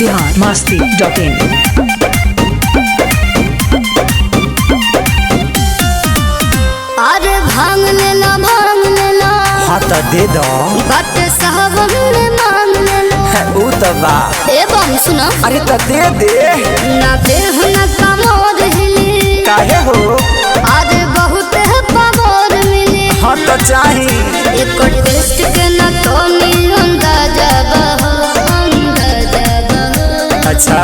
Bihar Masti dot in अरे भांग लेला भांग लेला हाँ तो दे दो बट साहब ने मांग लेला ऊ तो बा ए बम सुनो अरे तो दे दे ना देह ना कमोर हिली काहे हो अरे बहुत है पमोर मिली हाँ तो चाही एक टेस्ट के ना तो नी अंदाजा बहो अंदाजा बहो अच्छा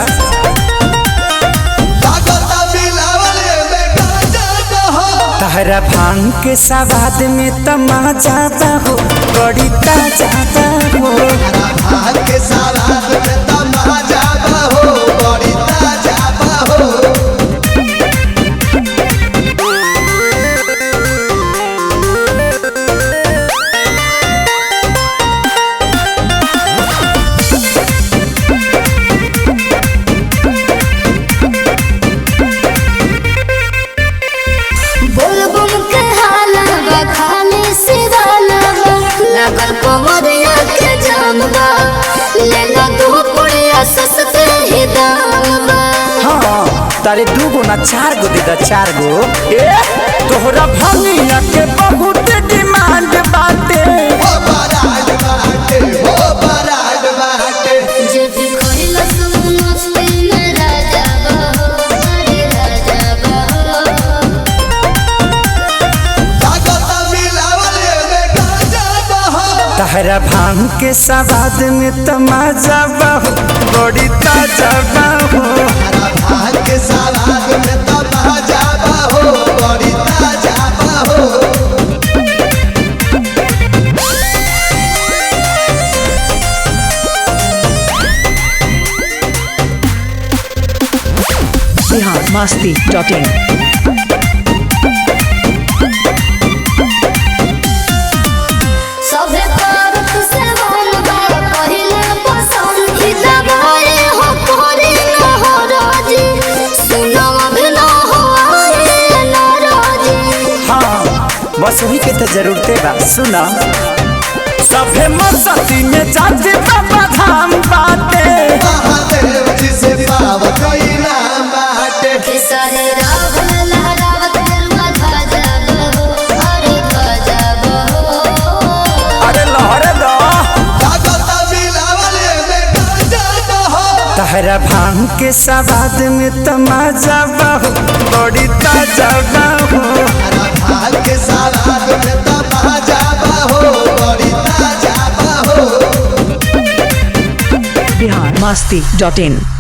तहरा भांग के सवाद में तमाजा हो बड़ी ताजा हो बोल बम के हाला बा खाली सिवाला बा लगल कमरिया के जाम बा लेला दो पुड़िया सस्ते ही दाम बा हाँ तारे दू गो ना चार गो दे दा चार गो ए तोहरा भंगिया के बहुत डिमांड बाटे जे भी खोइला सब मस्ती में राजा बहो अरे राजा बहो तहरा भांग के सवाद में तमाजा बहु बड़ी ताजा बहु बिहार मस्ती डॉट इन सभे पारक से वन बा पहिले पसंद की दबाए हो कोरी न हो राजी सुनावा भी न हो आए न राजी हाँ बस वही के तो जरूरते बा सुना सभे मस्ती में जाते बाबा धाम बाटे खेसारी राव लहरावत गरुआ ध्वजा बहो अरे ध्वजा बहो अरे लहरे दो तहरा भांग के सवाद में तमाजा बहु बड़ी ताजा बहु बिहार मस्ती डॉट इन